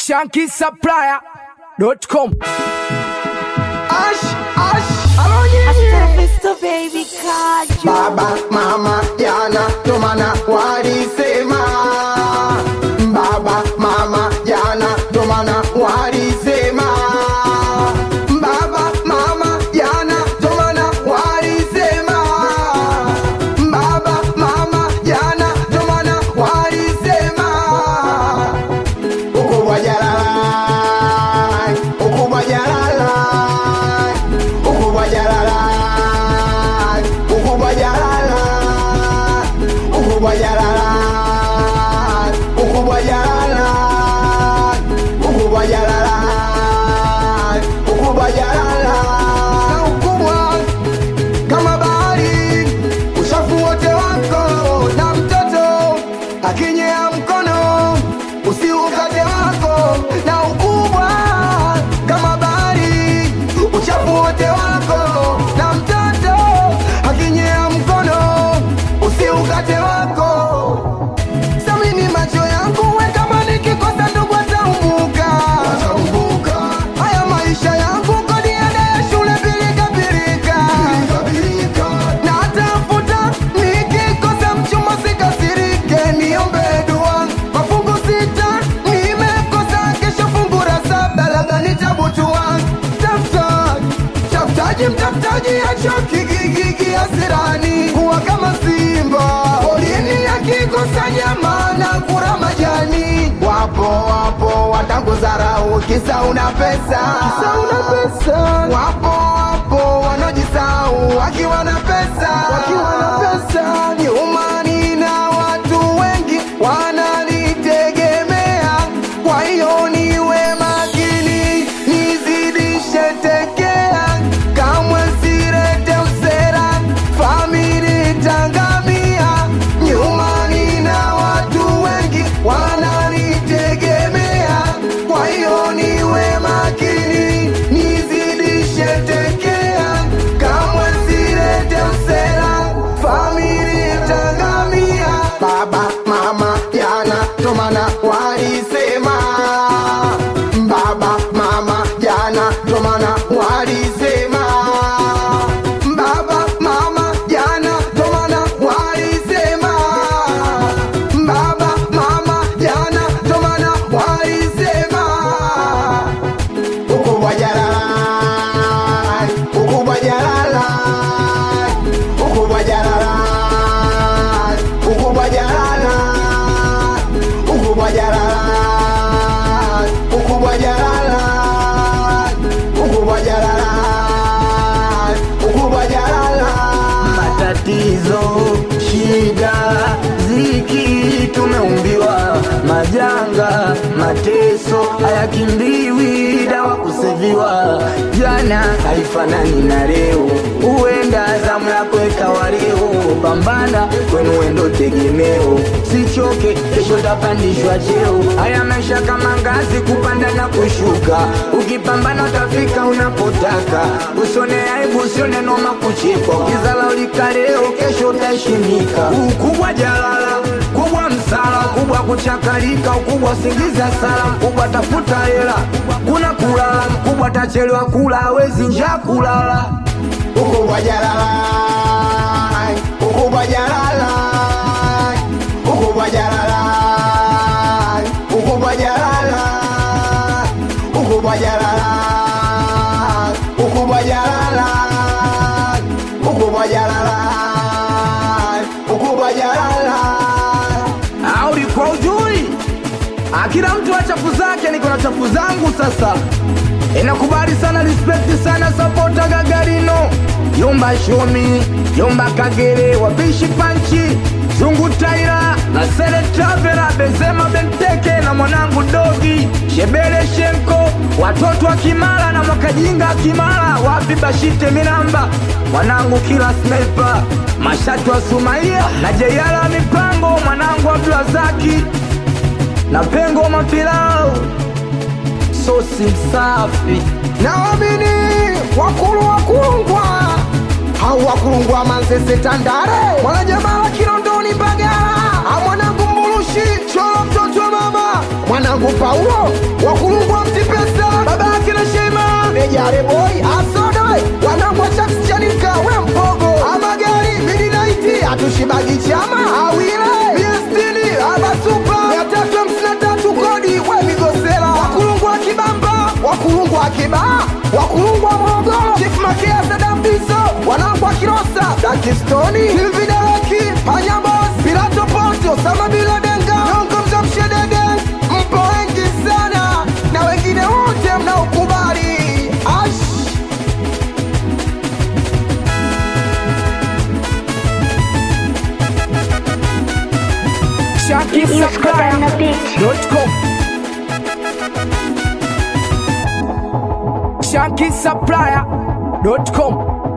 shankisupplier.com. Ash, ash, alonye Mr. Baby Kaju. Baba, mama, jana ndo maana walisema Baba, mama, jana ndo maana walisema Baba, mama, jana ndo maana walisema Baba, mama, jana ndo maana walisema Ukubwa jalala, ukubwa jalala, ukubwa jalala, ukubwa jalala, ukubwa jalala, ukubwa jalala, ukubwa jalala, ukubwa jalala, na ukubwa kama bahari, uchafu wote wako na mtoto akinyea mkono usiukate wako na ukubwa kama bahari, uchafu wote wako na mtoto akinyea mkono usiukate wako. Samini macho yangu we kama nikikosa ndugu ataumbuka haya maisha yangu kodi ada ya shule pilika pilika na tafuta nikikosa mchumba sikasirike niombe dua mafungu sita nimekosa kesho fungu la saba labda nitabutua tafutaji tafutaji mtafutaji achoki gigigi asirani kuwa kama simba polini akikosa nyama na kura majani wapo wapo watanguzarau kisa una pesa kisa una pesa wapo wapo wanaojisau wakiwa na pesa wakiwa na pesa nyumani na watu wengi wananitegemea kwa hiyo niwe makini nizidishe tekea kamwe sirete usera famili tangamia nyumani na watu wengi wananitegemea kwa hiyo niwe makini nizidishe tekea kamwe sirete usera famili tangamia baba mama jana tomana walisema baba mama jana tomana walisema baba mama jana tomana walisema baba mama jana tomana walisema ukubwa jalala ukubwa jalala ukubwa jalala ukubwa jalala ukubwa jalala ukubwa jalala ukubwa jalala ukubwa jalala matatizo, shida, ziki, tumeumbiwa majanga, mateso hayakimbiwi, dawa kuseviwa. Jana haifanani na leo, huenda zamu yako ikawa leo. Pambana kwenu wendo tegemeo, sichoke, kesho tapandishwa cheo. Haya maisha kama ngazi, kupanda na kushuka, ukipambana utafika unapotaka. Usione aibu, usione noma kuchekwa, ukizala ulika leo, kesho utaheshimika. Ukubwa jalala, kubwa msala, kubwa kuchakalika, ukubwa singiza sala, mkubwa tafuta hela, kuna kulala, mkubwa tachelewa kula, hawezi njaa kulala. ukubwa jalala ukubwa jalala ukubwa jalala ukubwa jalala ukubwa jalala ukubwa jalala ukubwa jalala ukubwa jalala au ulikuwa ujui? Ah, Kila mtu na chafu zake, niko na chafu zangu sasa. Inakubali sana, respect sana, sapota Gagarino, Yomba Shomi, Yomba Kagere, wapishi panchi, Zungu Taira na Sele Travela, Benzema Benteke na mwanangu Dogi, Shebele Shenko, watoto wa Kimara na Mwakajinga Kimara, wapi Bashite Minamba, mwanangu kila sniper, Mashatu wa Sumaia na Jeyala Mipango, mwanangu Abdulazaki na Pengo Mapilau, sosi msafi naamini wakulu wakulungwa hau wakulungwa manzese tandare mwanajamaa wa kilondoni mbagala amwanangu mbulushi cholo mtoto wa mama mwanangu Paulo wakulungwa mtipesa baba yake na Shema Nejare boy asodoe wanangu wa Sharks Chanika we mpogo amagari midnight atushibagi chama awile miestini abasupa mia tatu hamsini na tatu kodi we migosela wakulungwa kibamba wakulungwa kibaa wakulungwa Morogoro Chief Makea Sadambiso wanangu wa Kilosa Dakistoni Silvidareki Panyabos Pilato Ponti Osama Bila Denga Nyongo Mzamshedege mpo wengi sana na wengine wote mnaokubali ash ShakiSupplier.com ShakiSupplier.com